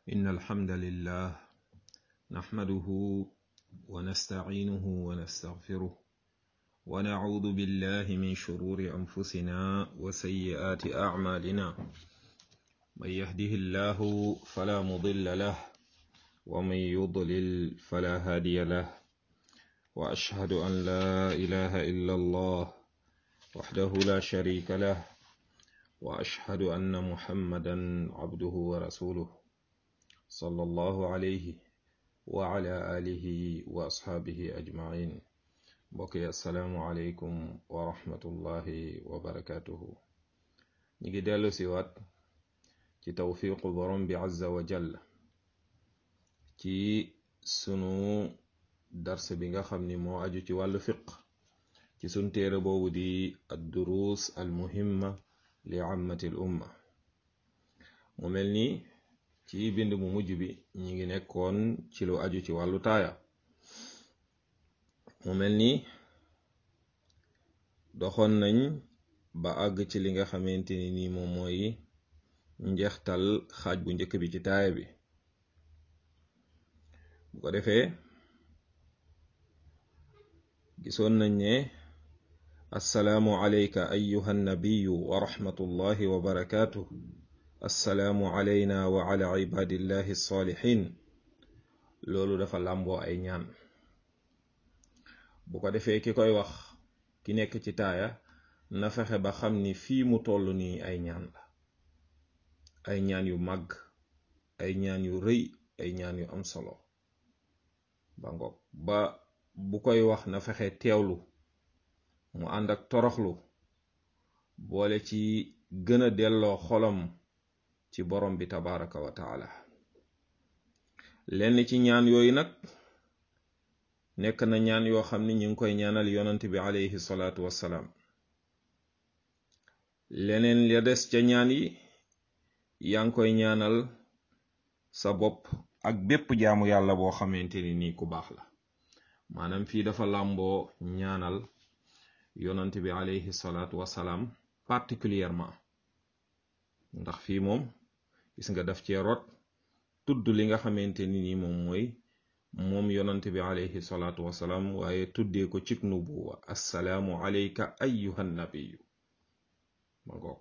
إن الحمد لله نحمده ونستعينه ونستغفره ونعوذ بالله من شرور أنفسنا وسيئات أعمالنا من يهده الله فلا مضل له ومن يضلل فلا هادي له وأشهد أن لا إله إلا الله وحده لا شريك له وأشهد أن محمدا عبده ورسوله صلى الله عليه وعلى آله وأصحابه أجمعين بقي السلام عليكم ورحمة الله وبركاته نيجي دالو سيوات ci tawfiqu borom bi azza wa jalla ci sunu dars bi nga xam ni moo aju ci wàllu fiq ci sun téere boobu di adduruus almuhimma li ammati l umma mu mel ni ci bind mu mujj bi ñi ngi nekkoon ci lu aju ci wàllu taaya mu mel ni doxoon nañ ba àgg ci li nga xamante ni nii moom mooy njeextal xaaj bu njëkk bi ci taaya bi bu ko defee gisoon nañ ne assalaamu alayka ayuha nabiyu wa rahmatullahi wa barakaatuh assalaamu alayna wa ala ibadillahi salihin loolu dafa làmboo ay ñaan bu ko defee ki koy wax ki nekk ci taaya na fexe ba xam ni fii mu toll nii ay ñaan la ay ñaan yu màgg ay ñaan yu rëy ay ñaan yu am solo ba ngoog ba bu koy wax na fexe teewlu mu ànd ak toroxlu boole ci gën a delloo xolam ci borom bi tabaraka wa taala lenn ci ñaan yooyu nag nekk na ñaan yoo xam ni ñu ngi koy ñaanal yonant bi alayhi salaatu wassalaam leneen ya des ca ñaan yi yaa ngi koy ñaanal sa bopp ak bépp jaamu yàlla boo xamante ni nii ku baax la maanaam fii dafa làmboo ñaanal yonant bi alayhi salaatu wasalaam particulièrement ndax fii moom gis nga daf cee rot tudd li nga xamante ni nii moom mooy moom yonant bi alayhi salaatu wasalaam waaye tuddee ko cig nubuwa assalaamu alayka ayyuhan nabiyu ma ngoog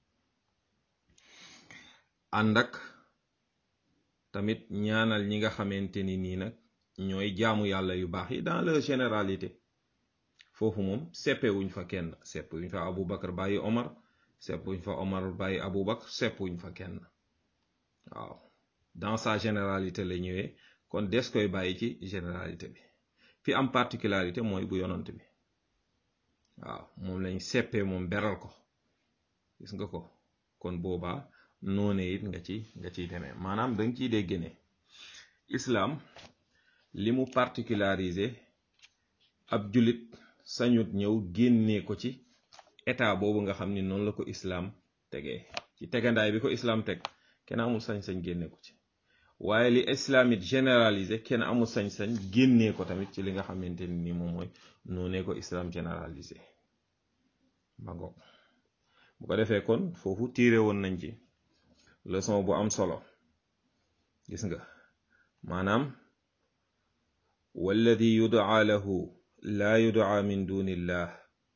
ànd ak tamit ñaanal ñi nga xamante ni nii nag ñooy jaamu yàlla yu baax yi dans leur généralité foofu moom seppe wuñ fa kenn sepp wuñ fa Abu Bakar bàyyi Omar sepp wuñ fa Omar bàyyi Abu Bakar sepp wuñ fa kenn waaw dans sa généralité la ñëwee kon des koy bàyyi ci généralité bi fi am particularité mooy bu yonant bi waaw moom lañ seppee moom beral ko gis nga ko kon boobaa noone it nga ci nga ciy demee maanaam danga ciy dégg ne islaam li mu particularisé ab julit sañut ñëw génnee ko ci état boobu nga xam ni noonu la ko islaam tegee ci tegandaay bi ko islaam teg kenn amul sañ-sañ génne ko ci waaye li islaam it généralisé kenn amul sañ-sañ génnee ko tamit ci li nga xamante ni ni moom mooy noonee ko islaam généralisé ba ngoog bu ko defee kon foofu tiire woon nañ ci leçon bu am solo gis nga maanaam walladi yudaa lahu laa yudaa min dunillah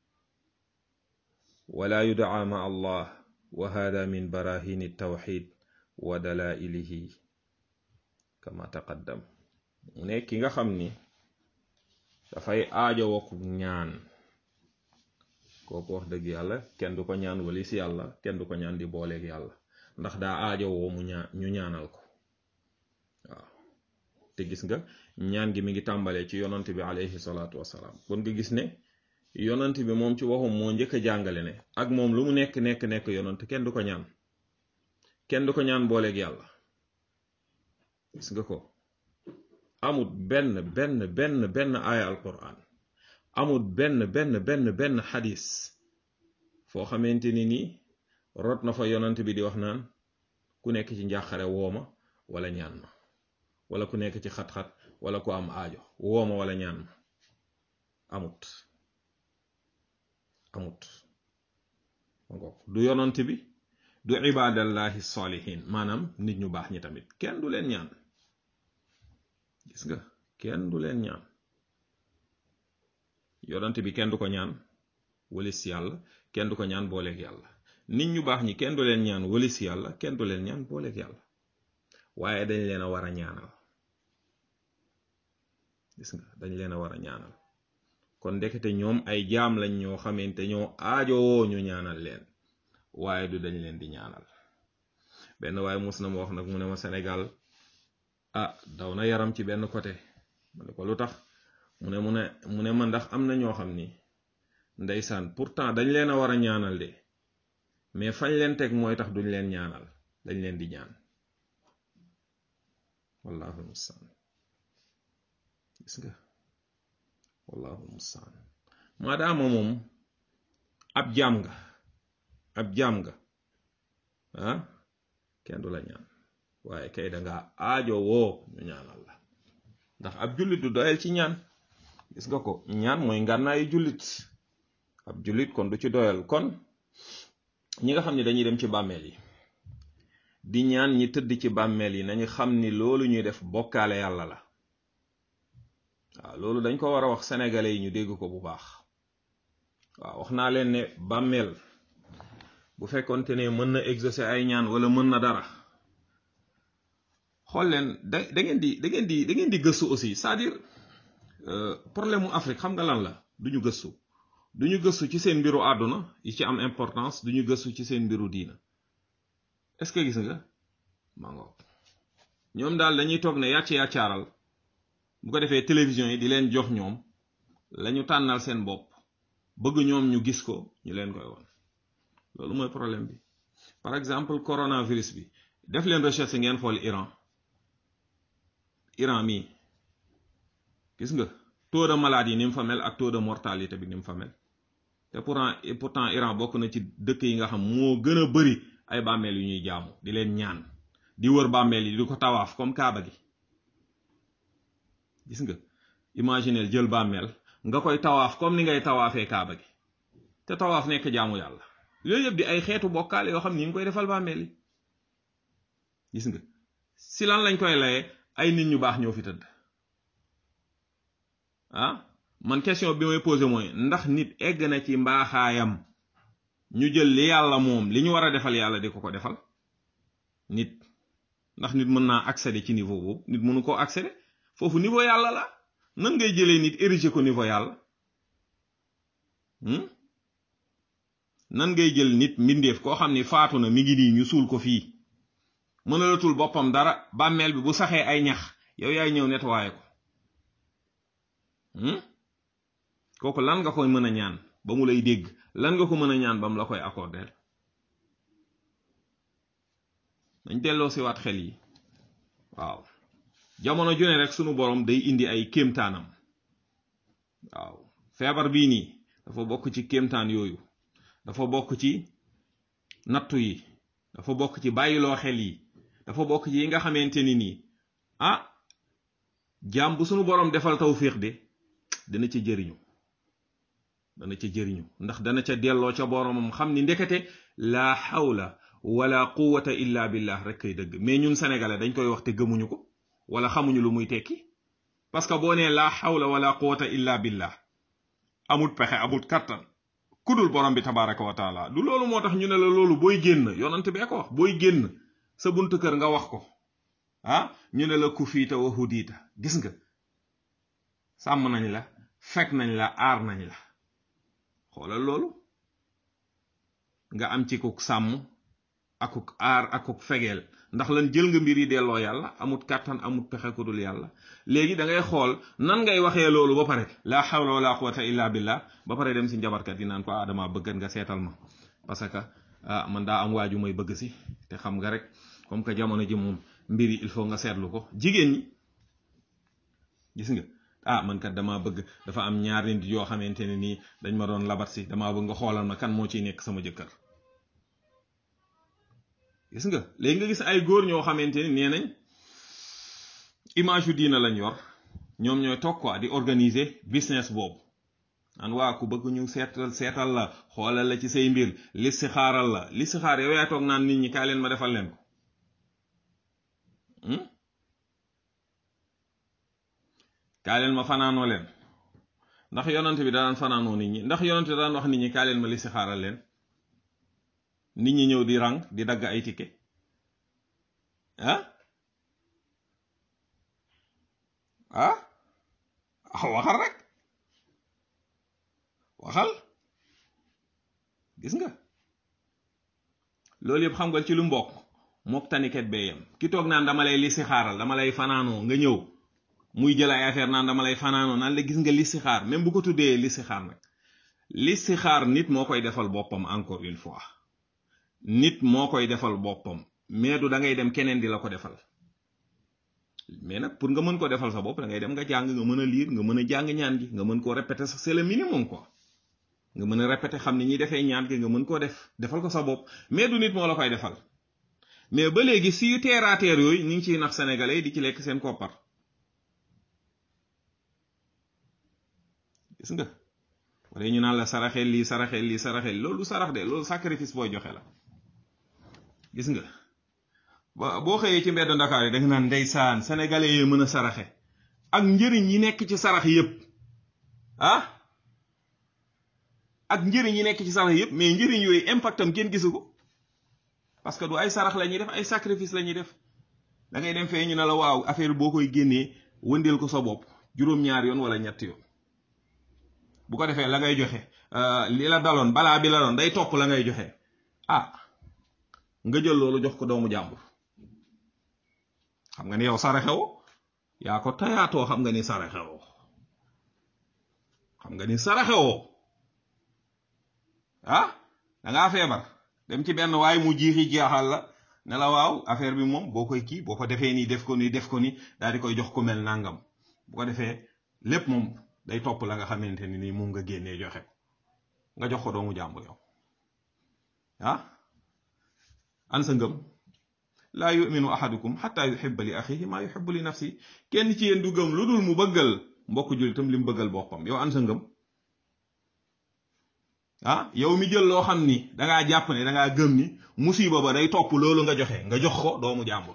wala yudaa ma allah wa hada min barahini tawxid wa dalailihi kama taqaddam mu ne ki nga xam ni dafay aajo wokku ñaan kooku wax dëgg yàlla kenn du ko ñaan wali si yàlla kenn du ko ñaan di booleeg yàlla ndax daa aajo woo mu ñaan ñu ñaanal ko waaw te gis nga ñaan gi mi ngi tàmbalee ci yonant bi alayhi salaatu wasalaam kon nga gis ne yonant bi moom ci waxum moo njëkk a jàngale ne ak moom lu mu nekk nekk nekk yonant kenn du ko ñaan kenn du ko ñaan booleeg yàlla gis nga ko amut benn benn benn benn aaya alquran amut benn benn benn benn xadis foo xamante ni nii rot na fa yonant bi di wax naan ku nekk ci njàqare wooma wala ñaan ma wala ku nekk ci xat-xat wala ku am aajo wooma wala ñaan ma amut amut du yonant bi du ibadallahi salihin maanaam nit ñu baax ñi tamit kenn du leen ñaan gis nga kenn du leen ñaan yonante bi kenn du ko ñaan walis yàlla kenn du ko ñaan booleeg yàlla nit ñu baax ñi kenn du leen ñaan walis yàlla kenn du leen ñaan booleeg yàlla waaye dañ leen a war a ñaanal gis nga dañ leen a war a ñaanal kon ndekete ñoom ay jaam lañ ñoo xamante ñoo aajowoo ñu ñaanal leen waaye du dañ leen di ñaanal benn waaye mus na ma wax nag mu ne ma Sénégal ah daw na yaram ci benn côté ma ne ko lu tax mu ne mu ne mu ne ma ndax am na ñoo xam ni ndeysaan pourtant dañ leen a war a ñaanal de mais fañ leen teg mooy tax duñ leen ñaanal dañ leen di ñaan wallahu mustaan gis nga wallahu mustaan maadaama moom ab jaam nga ab jaam nga ah kenn du la ñaan waaye kay danga aajo woo ñu ñaanal la ndax ab jullit du doyal ci ñaan gis nga ko ñaan mooy ngànnaayu jullit ab jullit kon du ci doyal kon ñi nga xam ne dañuy dem ci bàmmeel yi di ñaan ñi tëdd ci bàmmeel yi nañu xam ni loolu ñuy def bokkaale yàlla la waaw loolu dañ ko war a wax sénégalais yi ñu dégg ko bu baax waaw wax naa leen ne bàmmeel bu fekkonte ne mën na exaucer ay ñaan wala mën na dara xool leen da da ngeen di da ngeen di da ngeen di gëstu aussi c'est-à-dire problème mu Afrique xam nga lan la duñu gëstu duñu gëstu ci seen mbiru àdduna yi ci am importance duñu gëstu ci seen mbiru diina est-ce que gis nga maa ngoog ñoom daal dañuy toog ne yàcc yàccaaral bu ko defee télévision yi di leen jox ñoom lañu tànnal seen bopp bëgg ñoom ñu gis ko ñu leen koy won loolu mooy problème bi par exemple coronavirus bi def leen recherche ngeen xool Iran Iran mii gis nga taux de maladie ni mu fa mel ak taux de mortalité bi ni mu fa mel te pourtant pourtant Iran bokk na ci dëkk yi nga xam moo gën a bari ay bàmmeel yu ñuy jaamu di leen ñaan di wër bàmmeel yi di ko tawaaf comme kaaba gi gis nga imagineel jël bàmmeel nga koy tawaaf comme ni ngay tawaafee kaaba gi te tawaaf nekk jaamu yàlla yooyu yëpp di ay xeetu bokkaale yoo xam ni ngi koy defal bàmmeel yi gis nga si lan lañ koy laye ay nit ñu baax ñoo fi tëdd ah man question bi may posé mooy ndax nit egg na ci mbaaxaayam ñu jël li yàlla moom li ñu war a defal yàlla di ko ko defal nit ndax nit mën naa accéder ci niveau boobu nit mënu koo accéder foofu niveau yàlla la nan ngay jëlee nit ériger ko niveau yàlla nan ngay jël nit mbindeef koo xam ni faatu na mi ngi nii ñu suul ko fii mënalatul boppam dara bàmmeel bi bu saxee ay ñax yow yaay ñëw nettoyé ko kooku lan nga koy mën a ñaan ba mu lay dégg lan nga ko mën a ñaan ba mu la koy accordeel dañ delloo si waat xel yi waaw jamono jone rek sunu borom day indi ay kéemtaanam waaw feebar bii nii dafa bokk ci kéemtaan yooyu dafa bokk ci nattu yi dafa bokk ci bàyyiloo xel yi dafa bokk ci yi nga xamante ni nii ah jaam bu sunu borom defal tawfiix de dana ca jëriñu dana ca jëriñu ndax dana ca delloo ca boromam xam ni ndekete laa xawla wala quwwata illa billah rek kay dëgg mais ñun sénégalais dañ koy wax te gëmuñu ko wala xamuñu lu muy tekki parce que boo nee laa xawla wala quwwata illa billah amut pexe amut kattan kudul borom bi tabaraka wa taala du loolu moo tax ñu ne la loolu booy génn yonant bee ko wax booy génn sa buntu kër nga wax ko ah ñu ne la ku fiita wa hudiita gis nga sàmm nañ la fekk nañ la aar nañ la xoolal loolu nga am ci kuk sàmm akuk aar akuk fegeel ndax lan jël nga mbir yi delloo yàlla amut kàttan amut pexe ku dul yàlla léegi da ngay xool nan ngay waxee loolu ba pare laa xawla wala quwwata illa billah ba pare dem si njabarkat yi naan ko ah dama bëggat nga seetal ma parce que ah man daa am waaju may bëgg si te xam nga rek comme que jamono ji moom mbir yi il faut nga seetlu ko jigéen ñi gis nga ah man kat damaa bëgg dafa am ñaar nit yoo xamante ne nii dañ ma doon labat si damaa bëgg nga xoolal ma kan moo ciy nekk sama jëkkër gis nga léegi nga gis ay góor ñoo xamante ni nee nañ image yu diina lañ yor ñoom ñooy toog quoi di organiser business boobu an waa ku bëgg ñu seetal seetal la xoolal la ci say mbir listixaaral la listixaar yow yaa toog naan nit ñi kaay leen ma defal leen ko kaay leen ma fanaanoo leen ndax yonante bi daan fanaanoo nit ñi ndax yonante daan wax nit ñi kaay leen ma listixaaral leen nit ñi ñëw di rang di dagg ay ticket ah ah waxal rek waxal gis nga loolu yëpp xam nga ci lu mbokk mook taniket bee yam ki toog naan dama lay listixaaral dama lay fanaanoo nga ñëw muy jël ay affaire naan dama lay fanaanoo naan la gis nga listixaar même bu ko tuddee listixaar nag listixaar nit moo koy defal boppam encore une fois nit moo koy defal boppam mais du da ngay dem keneen di la ko defal mais nag pour nga mën ko defal sa bopp da ngay dem nga jàng nga mën a lire nga mën a jàng ñaan gi nga mën koo répéter sax c'est le minimum quoi nga mën a répéter xam ni ñuy defee ñaan gi nga mën koo def defal ko sa bopp mais du nit moo la koy defal mais ba léegi si yu terre à terre yooyu ñu ngi ciy nax sénégalais yi di ci lekk seen koppar gis nga wala ñu naan la saraxel lii saraxel lii saraxel loolu sarax de loolu sacrifice booy joxe la gis nga ba boo xëyee ci mbedd Ndakaar yi da nga naan ndeysaan sénégalais yi mën a saraxe ak njëriñ yi nekk ci sarax yépp ah ak njëriñ yi nekk ci sarax yépp mais njëriñ yooyu impactam kenn gisu ko parce que du ay sarax la ñuy def ay sacrifice la ñuy def da ngay dem fee ñu ne la waaw affaire boo koy génnee wëndeel ko sa bopp juróom-ñaar yoon wala ñett yoon bu ko defee la ngay joxe li la daloon balaa bi la doon day topp la ngay joxe ah nga jël loolu jox ko doomu jàmbur xam nga ni yow saraxewoo yaa ko tayaatoo xam nga ni saraxewoo xam nga ni saraxewoo ah dangaa feebar dem ci benn waaye mu jiixi jeexal la ne la waaw affaire bi moom boo koy kii boo ko defee nii def ko nii def ko nii daal di koy jox ko mel nangam bu ko defee lépp moom day topp la nga xamante ni nii moom nga génnee joxe ko nga jox ko doomu jàmbur yow ah an sa ngëm laa yuminu ahadukum xataa yuxiba li axihi maa yuxibu li nafsi kenn ci yéen du gëm lu dul mu bëggal mbokk jullitam li mu bëggal boppam yow an sa ngëm ah yow mi jël loo xam ni dangaa jàpp ne dangaa gëm ni musiba ba day topp loolu nga joxe nga jox ko doomu jàmbur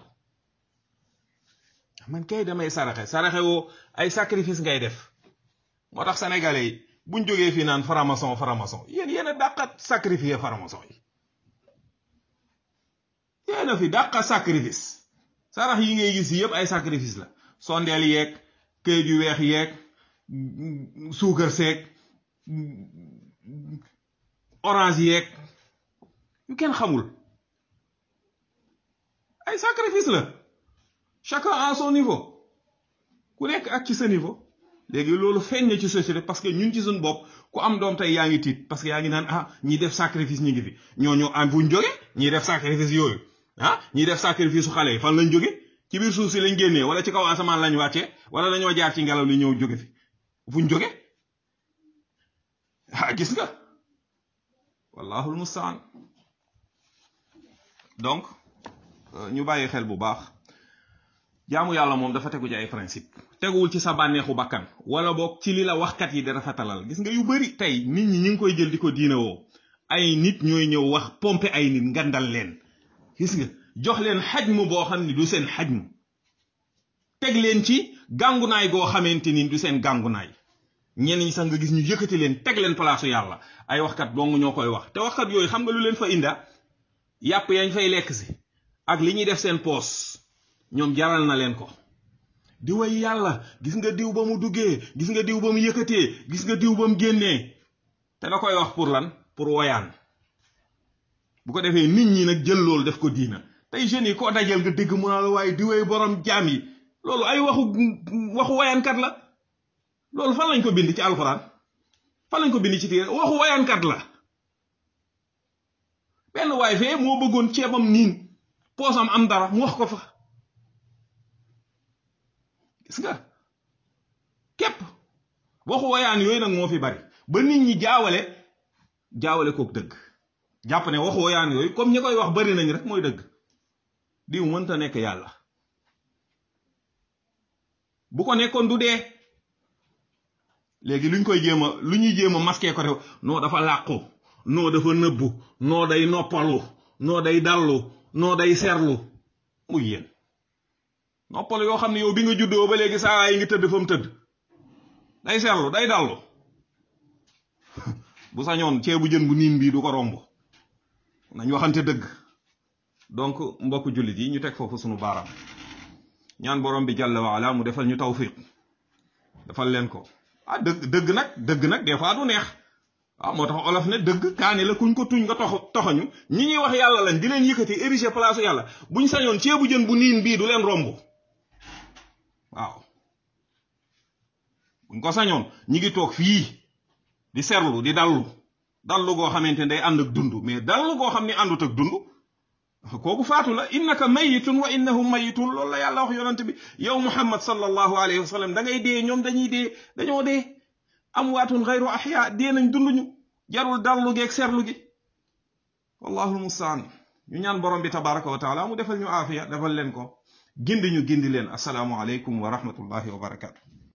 man kay damay saraxe saraxe woo ay sacrifice ngay def moo tax sénégalais yi buñ jógee fii naan franc-maçon franc-maçon yéen yéen a dàqat sacrifier franc-maçon yi yéen a fi dàqa sacrifice sarax yi ngay gis yëpp ay sacrifice la sondeel yeeg këyit yu weex yeeg suukar seeg orange yeeg yu kenn xamul ay sacrifice la chacun à son niveau ku nekk ak ci sa niveau léegi loolu feeñ na ci société parce que ñun ci suñu bopp ku am doom tey yaa ngi tiit parce que yaa ngi naan ah ñi def sacrifice ñi ngi fi ñooñu am buñ jóge ñi def sacrifice yooyu ah ñi def sacrifice su xale yi fan lañ jóge ci biir suuf si lañ génnee wala ci kaw asamaan lañ wàccee wala dañoo jaar ci ngelaw li ñëw jóge fi fuñ jóge ah gis nga wallahu almustaan donc ñu bàyyi xel bu baax jaamu yàlla moom dafa tegu ci ay principe teguwul ci sa bànneexu bakkan wala boog ci li la waxkat yi di rafetalal gis nga yu bari tey nit ñi ñu ngi koy jël di ko diine woo ay nit ñooy ñëw wax pompe ay nit ngandal leen gis nga jox leen xajmu boo xam ni du seen xajmu teg leen ci gàngunaay goo xamante ni du seen gàngunaay ñenn ñi sax nga gis ñu yëkkati leen teg leen palaasu yàlla ay waxkat dong ñoo koy wax te waxkat yooyu xam nga lu leen fa inda yàpp yañ fay lekk si ak li ñuy def seen poos ñoom jaral na leen ko di way yàlla gis nga diw ba mu duggee gis nga diw ba mu yëkkatee gis nga diw ba mu génnee te da koy wax pour lan pour woyaan bu ko defee nit ñi nag jël loolu def ko diina tey jeunes yi koo dajal nga dégg mu naa la waaye di way borom jaam yi loolu ay waxu waxu woyaankat la loolu fan lañ ko bind ci alxuraan fan lañ ko bind ci téere waxu woyaankat la benn waay fee moo bëggoon ceebam niin poosam am dara mu wax ko fa gis nga képp waxu woyaan yooyu nag moo fi bari ba nit ñi jaawale jaawale kook dëgg jàpp ne waxu woyaan yooyu comme ñi koy wax bari nañ rek mooy dëgg diw mënta nekk yàlla bu ko nekkoon du dee léegi luñ koy jéem a lu ñuy jéem a masqué ko def noo dafa làqu noo dafa nëbbu noo day noppalu noo day dallu noo day serlu muy yéen noppalu yoo xam ne yow bi nga juddoo ba léegi saa yi ngi tëdd fa mu tëdd day serlu day dallu bu sañoon ceebu jën bu niin bii du ko romb nañ waxante dëgg donc mbokk jullit yi ñu teg foofu sunu baaraam ñaan borom bi jàlla waala mu defal ñu tawfiq defal leen ko ah dëgg dëgg nag dëgg nag des fois du neex waaw moo tax olof ne dëgg kaani la kuñ ko tuñ nga tox toxañu ñi ñuy wax yàlla lañ di leen yëkkati érigé place yàlla buñ sañoon ceebu jën bu niin bii du leen romb waaw buñ ko sañoon ñi ngi toog fii di serlu di dallu dallu goo xamante ne day ànd ak dund mais dallu goo xam ne àndut ak dund kooku faatu la innaka mayitun wa innahum mayitun loolu la yàlla wax yonante bi yow muhammad sallallahu alayhi wa sallam da ngay dee ñoom dañuy dee dañoo dee amwaatun xayru axya dee nañ dunduñu jarul dallu geeg serlu gi wallahu almustaan ñu ñaan borom bi tabaraka wa taala mu defal ñu aafiya defal leen ko gindi ñu gindi leen asalaamu aleykum wa rahmatullahi wa barakatu